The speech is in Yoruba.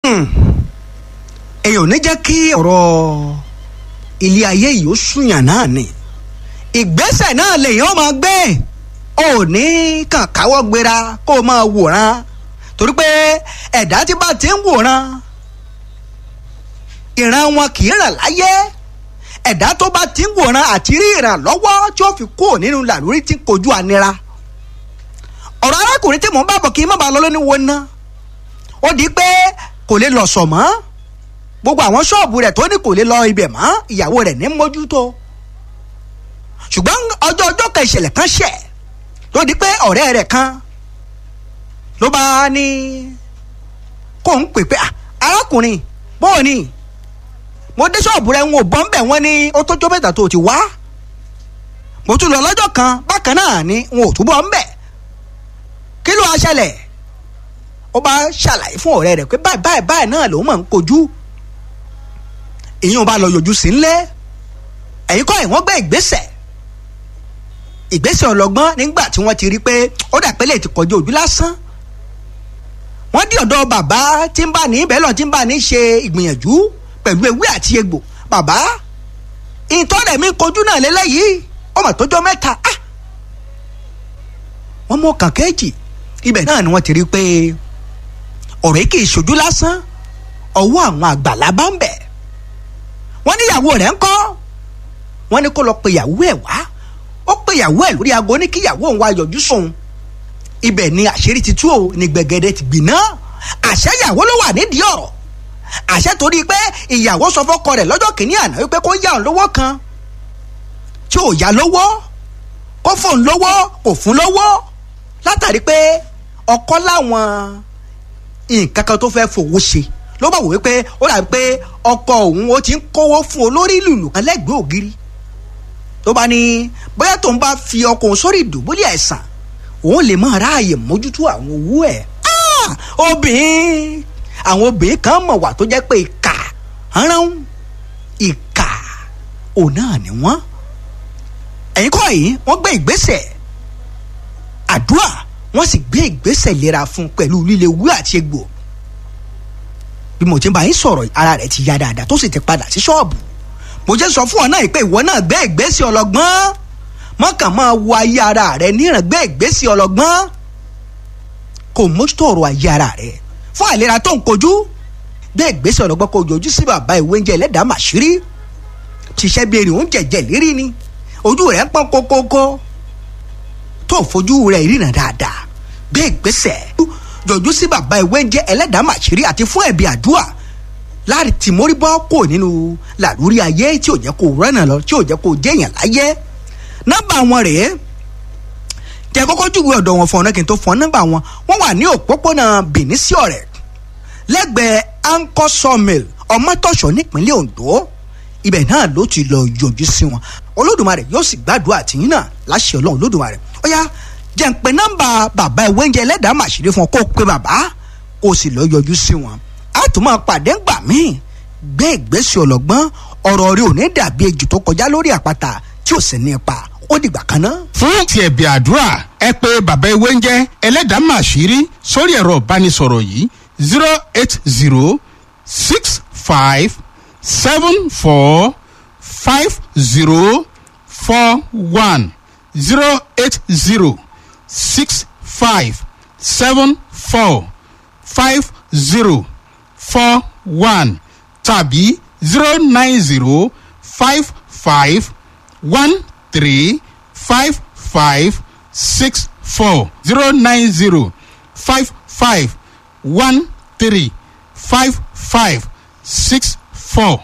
èèyàn ò ní jẹ́ kí ọ̀rọ̀ ilé ayé yìí ó súnyàn náà ni ìgbésẹ̀ náà lèèyàn máa gbé ò ní kàn káwọ́ gbéra kó o máa wòran torí pé ẹ̀dá tí bá ti ń wòran ìran wọn kì í ràn láyé ẹ̀dá tó bá ti ń wòran àti rí ìrànlọ́wọ́ tí ó fi kúrò nínú làlórí tí ń kojú ànira ọ̀rọ̀ arákùnrin tí mò ń bá bọ̀ kí n má bàa lọ lóní wo ná ó di pé kò lè lọ sọ̀ mọ́ gbogbo àwọn ṣọ́ọ̀bù rẹ̀ tó ní kò lè lọ ibẹ̀ mọ́ ìyàwó rẹ̀ ní mójútó ṣùgbọ́n ọjọ́ ọjọ́ kan ìṣẹ̀lẹ̀ kan ṣẹ̀ ló di pé ọ̀rẹ́ rẹ̀ kan ló bá ní kó ń pè pé arákùnrin bóò ni mo dé ṣọ́ọ̀bù rẹ̀ ń wò bọ́ ń bẹ̀ wọ́n ní ó tó tó mẹ́ta tó ti wá mo tún lọ lọ́jọ́ kan bákan náà ni n ò túbọ̀ ń bẹ̀ kí ló wá ṣẹlẹ̀ ó bá ṣàlàyé fún ọ̀rẹ́ rẹ̀ pé báyìí báyìí báyìí náà lòun máa ń kojú ìyẹn ò bá lọ yọjú sí ńlẹ̀ ẹ̀yin kọ́ ẹ̀ wọ́n gbé ìgbésẹ̀ ìgbésẹ̀ ọlọ́gbọ́n nígbà tí wọ́n ti rí pé ó dà pé lè ti kọjú ojú lásán wọ́n dí ọ̀dọ̀ bàbá tí ń bá ní ibẹ̀ lọ tí ń bá ní ṣe ìgbìyànjú pẹ̀lú ewé àti egbò bàbá ìtọ́rẹ̀ mi kojú náà lélẹ́yìí ọmọ tó jọ mẹ́ta ah wọ́n mú ọkàn kejì ibẹ̀ náà ni wọ́n ti rí pé ọ̀rẹ́ kì í ṣojú lásán ọwọ́ àwọn àgbàlá bá ń bẹ̀ wọ́n ní ìyàwó rẹ̀ ń kọ́ wọ́n ní kó lọ pe ìyàwó ẹ̀ wá ó pe ìyàwó ẹ̀ lórí aago ní kí ìyàwó òun wá yọjú sóun ibẹ̀ ni àṣírí ti tú o ní gbẹ̀gẹ̀dẹ̀ ti gbiná àṣẹ ìyàwó ló wà nídìí ọ̀rọ̀ àṣẹ torí pé ìyàwó sọ fọ́kọ rẹ̀ lọ́jọ́ kìíní àná wípé kó yá òun lówó kan tí ò yá lówó kó fóun lówó kò fún lówó látàrí pé ọkọ láwọn nǹkan kan tó fẹ́ fowó ṣe ló bá wò wípé ó dàbí pé ọkọ òun ó ti ń kówó fún olórí lùlù kan lẹ́gbẹ̀ẹ́ ògiri tó bá ní bóyá tóun bá fi ọkọ òun sórí ìdùbúlẹ̀ àìsàn òun lè máa ráàyè mójútó àwọn owó ẹ̀ obìnrin àwọn obìnrin kan mọ̀ wà tó jẹ́ pé ìkà rán ìkà òun náà ni wọ́n ẹ̀yin kọ́ yìí wọ́n gbé ìgbésẹ̀ àdúrà wọ́n sì gbé ìgbésẹ̀ lera fún pẹ̀lú líle wú àti egbò bí mo ti ń bá yín sọ̀rọ̀ ara rẹ̀ ti ya dáadáa tó sì ti padà sí ṣọ́ọ̀bù mo jẹ́ sọ fún ọ náà pé ìwọ náà gbé ìgbésẹ̀ ọlọ́gbọ́n mọ́kàn máa wo ayé ara rẹ̀ níran gbé ìgbésẹ̀ ọlọ́gbọ́n kò mójútó ọ̀rọ̀ ayé ara rẹ̀ fún àìlera tó ń kojú gbé ìgbésẹ̀ ọlọ́gbọ́n kò yọjú sí bàbá ìwé oúnjẹ ẹlẹ́dàá màṣírí ṣiṣẹ́ bí erin oúnjẹ jẹ̀ lérí ni ojú rẹ̀ ń pọ́n kókókó tó fojú rẹ̀ ríran dáadáa gbé ìgbésẹ̀ jọjú sí bàbá ìwé ń jẹ́ ẹlẹ́dàá màṣírí àti fún ẹ̀bí àdúrà láti tì mórí bọ́ kò nínú làlúrí ayé tí ò jẹ́ kó rẹ́nà lọ tí ò jẹ́ kó jẹ́yàn láyé nọ́mbà wọn rèé jẹ́ kọ́kọ́ júwe ọ̀dọ̀ wọn fún ọ̀nà kí n tó fún ọ nọ́mbà wọn wọ́n wà ní òpópónà Benin sí ọ̀rẹ́ lẹ́gbẹ̀ẹ́ anchor sawmill ọmọtọ̀ṣọ́ nípínlẹ̀ Ondo ibẹ̀ náà ló ti lọ yọjú sí wọn olódùmarè yóò sì gbàdúrà àtìyín náà láṣẹ ọlọ́run olódùmarè ó yá jẹ́ ń pe nọ́mbà bàbá ìwé oúnjẹ ẹlẹ́dàá màṣírí fún ọ kó o pe bàbá kó o sì lọ yọjú sí wọn á tún máa pàdé ńgbà míì gbé ìgbésẹ̀ ọlọ́gbọ́n ọ̀rọ̀ rẹ ò ní dàbí ejò tó kọjá lórí àpáta tí ò sì ní ipa ó dìgbà kan náà. fún ti ẹ̀bì àdúrà ẹ pé bàbá ewé ń jẹ́ ẹlẹ́dàá màṣírí sórí ẹ̀rọ ìbánisọ̀rọ̀ yìí zero eight zero six five seven four five zero four one zero eight zero six five seven four five zero four one tàbí zero nine zero five five one three five five six four zero nine zero five five one three five five six four.